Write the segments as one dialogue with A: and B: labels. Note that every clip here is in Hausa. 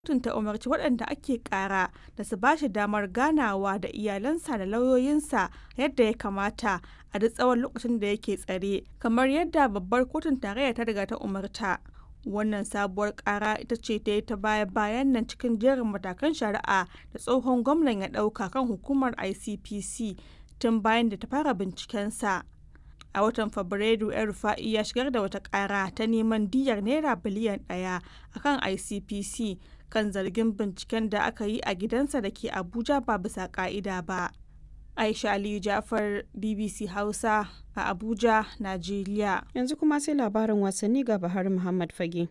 A: kotun ta umarci waɗanda ake ƙara da su ba shi damar ganawa da iyalansa da lauyoyinsa yadda ya kamata a duk tsawon lokacin da yake tsare kamar yadda babbar kotun tarayya ta riga ta umarta wannan sabuwar ƙara ita ce ta yi ta baya bayan nan cikin jerin matakan shari'a da tsohon gwamnan ya ɗauka kan hukumar icpc tun bayan da ta fara bincikensa a watan fabrairu yan rufa'i ya shigar da wata ƙara ta neman diyyar naira biliyan ɗaya akan icpc kan zargin binciken da aka yi a gidansa da ke abuja ba bisa ka'ida ba aisha aliyu jafar bbc hausa a abuja najeriya
B: yanzu kuma sai labarin wasanni ga bahar muhammad fage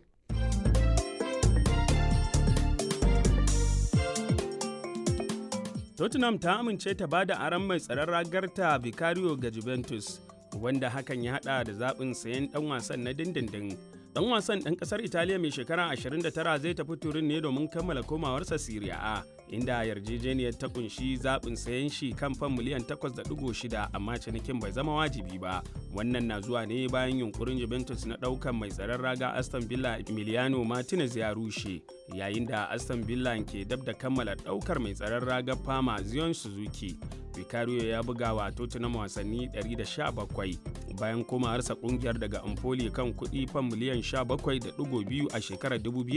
C: tottenham ta amince ta bada aron mai tsaron ragarta vicario ga juventus wanda hakan ya hada da zaɓin sayan ɗan wasan na dindindin dan wasan ɗan ƙasar italiya mai shekara 29 zai tafi turin ne domin kammala komawarsa Serie A inda yarjejeniyar ta kunshi zaɓin sayan shi kan fan miliyan 8.6 amma cinikin bai zama wajibi ba wannan na zuwa ne bayan yunkurin Juventus na ɗaukan mai tsaron raga Aston Villa Emiliano Martinez ya rushe yayin da Aston Villa ke dab da kammala ɗaukar mai tsaron raga Fama Zion Suzuki Vicario ya buga wa Tottenham wasanni 117 bayan komawarsa kungiyar daga Empoli kan kuɗi fan miliyan 17.2 a shekarar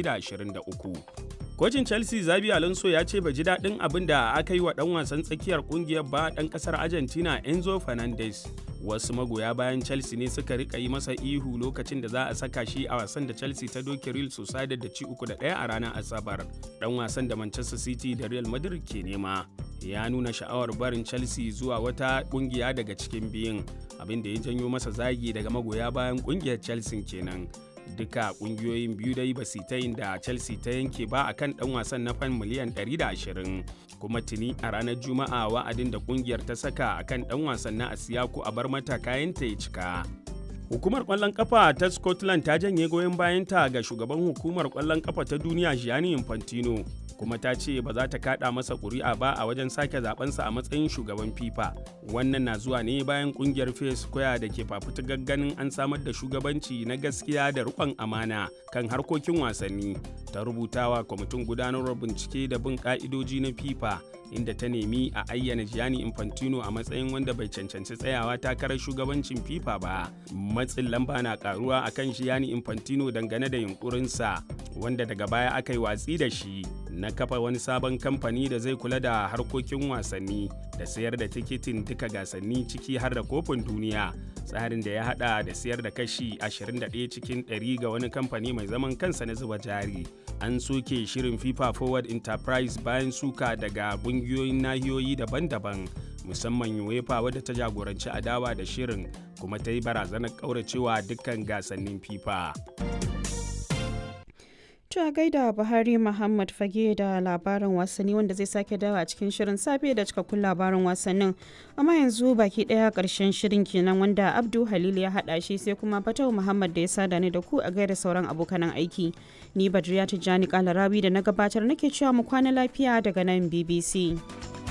C: 2023. Kocin Chelsea Zabi Alonso ya ce bai ji daɗin abin da aka yi wa ɗan wasan tsakiyar kungiyar ba ɗan ƙasar Argentina Enzo Fernandez. Wasu magoya bayan Chelsea ne suka rika yi masa ihu lokacin da za a saka shi a wasan da Chelsea ta doke Real Sociedad da ci uku da ɗaya a ranar Asabar. Ɗan wasan da Manchester City da Real Madrid ke nema. Ya nuna sha'awar barin Chelsea zuwa wata ƙungiya daga cikin biyun, abin da ya janyo masa zagi daga magoya bayan ƙungiyar Chelsea kenan. duka kungiyoyin biyu dai ba su ta yin da chelsea ta yanke ba akan dan wasan na fan miliyan 120 kuma tuni a ranar juma'a wa'adin da kungiyar ta saka akan dan wasan na asiyaku a bar mata kayanta ya cika hukumar kwallon kafa ta scotland ta janye goyon bayanta ga shugaban hukumar kwallon kafa ta duniya gianni infantino kuma ta ce ba za ta kada masa ƙuri'a ba a wajen sake zabensa a matsayin shugaban fifa wannan na zuwa ne bayan kungiyar face square da ke fafutukar ganin an samar da shugabanci na gaskiya da rikon amana kan harkokin wasanni ta rubutawa kwamitin gudanarwar bincike da bin ka'idoji na fifa inda ta nemi a ayyana Gianni Infantino a matsayin wanda bai cancanci tsayawa takarar shugabancin FIFA ba. Matsin lamba na karuwa akan Gianni Infantino dangane da yunkurinsa wanda daga baya aka yi watsi da shi na kafa wani sabon kamfani da zai kula da harkokin wasanni da sayar da tikitin duka gasanni ciki har da kofin duniya tsarin da ya hada da sayar da kashi 21 cikin 100 ga wani kamfani mai zaman kansa na zuba jari an soke shirin fifa forward enterprise bayan suka daga kungiyoyin nahiyoyi daban-daban musamman uefa wadda ta jagoranci adawa da shirin kuma ta yi barazanar kauracewa dukkan gasannin fifa
B: a gaida Buhari Muhammad Fage da labarin wasanni wanda zai sake dawa a cikin shirin safe da cikakkun labarin wasannin. Amma yanzu baki daya karshen shirin kenan wanda Abdu Halil ya hada shi sai kuma Fatau Muhammad da ya sada ni da ku a gaida sauran abokanan aiki. Ni Badriya Tijjani Kalarawi da na gabatar nake cewa mu kwana lafiya daga nan BBC.